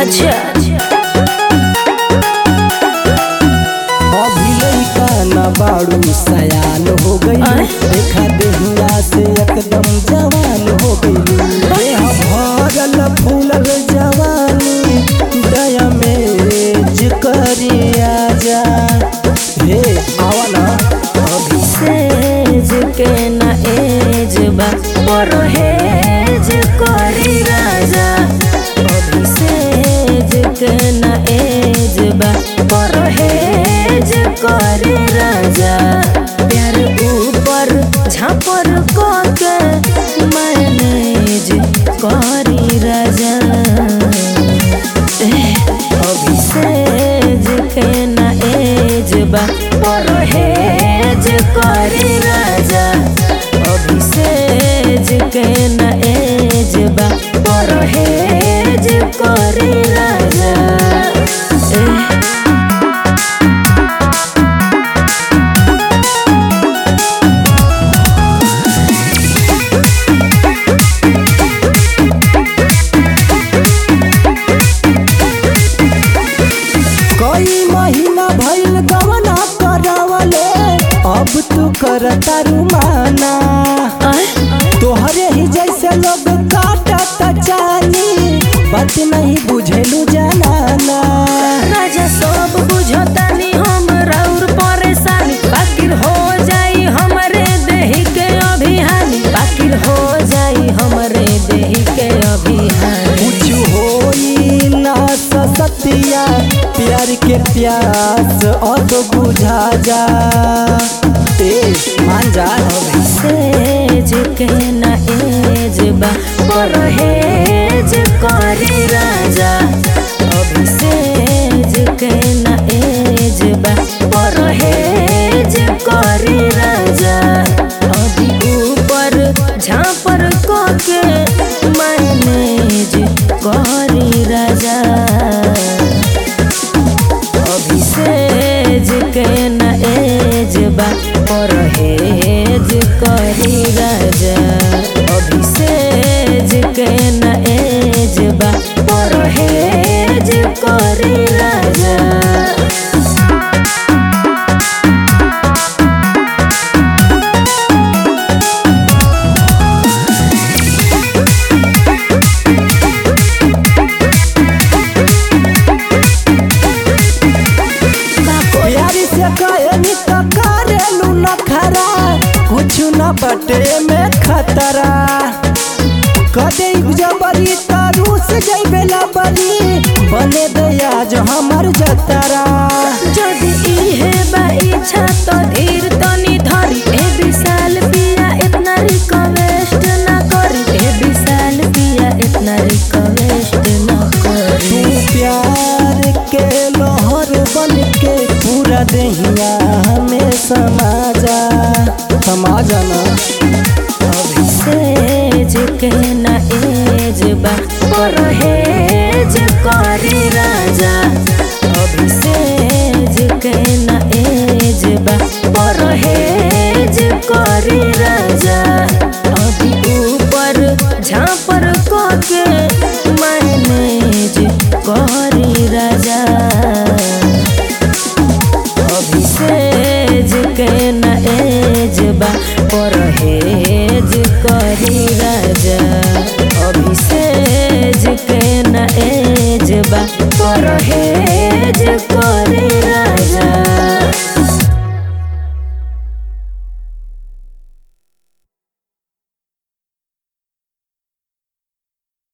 अच्छा अभी लइका न बाड़ू सयान हो गई आय? देखा देहिया से एकदम जवान हो गई देह भरल फूलल जवानी दया में जिकरी आजा हे आवा ना अभी सेज के ना एज बा परहेज करी राजा अभी सेज के ना एज बा परहेज करी राजा प्यार ऊपर झापर के मैनेज करी राजा अभी सेज के ना एज बा परहेज करी राजा अभी सेज के ना एज बा परहेज करी राजा एह, कई महीना भइल गवना करावले अब तू करता रुमाना आय, तोहरे ही जैसे लोग काटत जानी बात नहीं बुझेलू जनाना राजा सब बुझतानी हम राउर परेशानी बाकिर हो जाई हमरे देही के अभिहानी बाकिर हो जाई हमरे देही के अभिहानी कुछ होई ना सतिया प्यार के प्यास अब बुझा जा ए मान जा सेज के ना एज बा परहेज करी राजा अभी सेज के ना एज बा परहेज करी राजा अभी ऊपर झापर के मैनेज करी राजा अभी सेज के न एज बा परहेज करी राजा अभी सेज के न एज बा परहेज करी राजा प्यारी से कहनी तो करेलू न खरा कुछ न बटे में खतरा कदे जबरी तारू से जैबेला बनी बने दया जो हमर जतरा যদি इहे बा इच्छा तो धीर तनी धरी ए विशाल पिया इतना रिक्वेस्ट ना करी ए विशाल पिया इतना रिक्वेस्ट ना तू करी प्यार के लोहर बन के पूरा दहिया हमें समाजा समाजा ना अभी सेज के ना एज बा परहेज करी राजा अभी सेज के ना एज बा परहेज करी राजा अभी ऊपर झापर के मैनेज करी राजा अभी सेज के न एज बा परहेज करी राजा अभी सेज के न एज बा परहेज करी